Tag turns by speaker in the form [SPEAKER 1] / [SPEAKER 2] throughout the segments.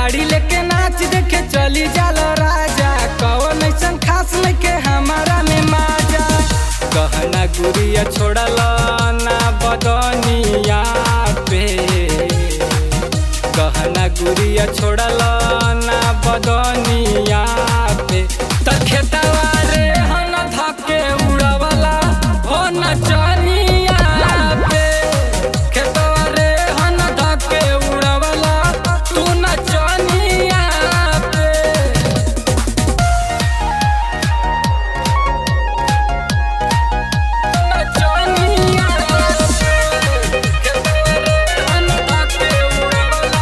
[SPEAKER 1] गाड़ी लेके नाच देखे चली जाल राजा कौन ऐसन खास लेके हमारा में माजा कहना गुड़िया छोड़ल ना बदनिया पे कहना गुड़िया छोड़ल ना बदनिया पे त खेतवा रे हन धके उड़वला हो नचनिया पे खेतवा रे हन धके उड़वला तू नचनिया पे नचनिया पे खेतवा रे हन धके उड़वला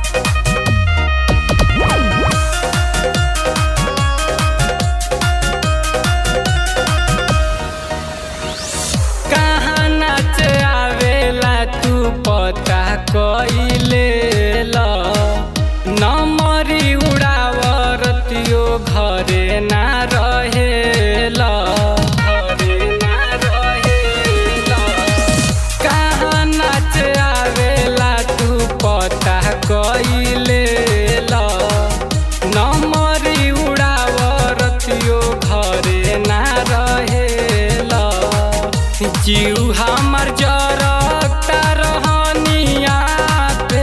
[SPEAKER 1] कहाँ नाच आवेला तू पता कइले ल नमरी उड़ावरतियो घरे ना रहेल घरे ना रहेल कहाँ नाच आवेला तू पता कइले ल नमरी उड़ावरतियो घरे ना रहेल जीव हमर जरता रहनिया पे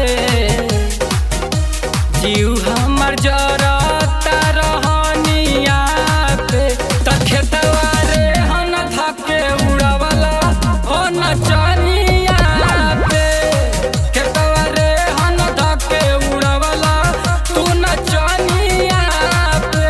[SPEAKER 1] जीव हमर जरता रहनिया पे त खेतवा रे हन धके उड़वला हो नचनिया पे खेतवा रे हन धके उड़वला तू नचनिया पे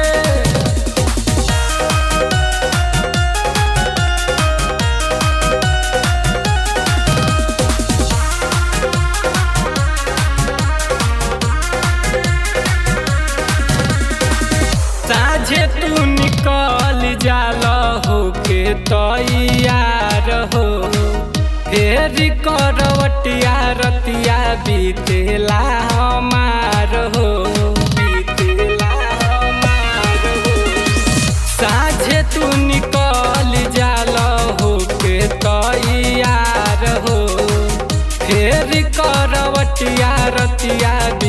[SPEAKER 1] साझे तू निकल जाल होके तैयार हो फेरी करवटिया रतिया बीतेला हमार हो बीतेला हमार हो साझे तू निकल जाल होके तैयार हो फेर करवटिया रतिया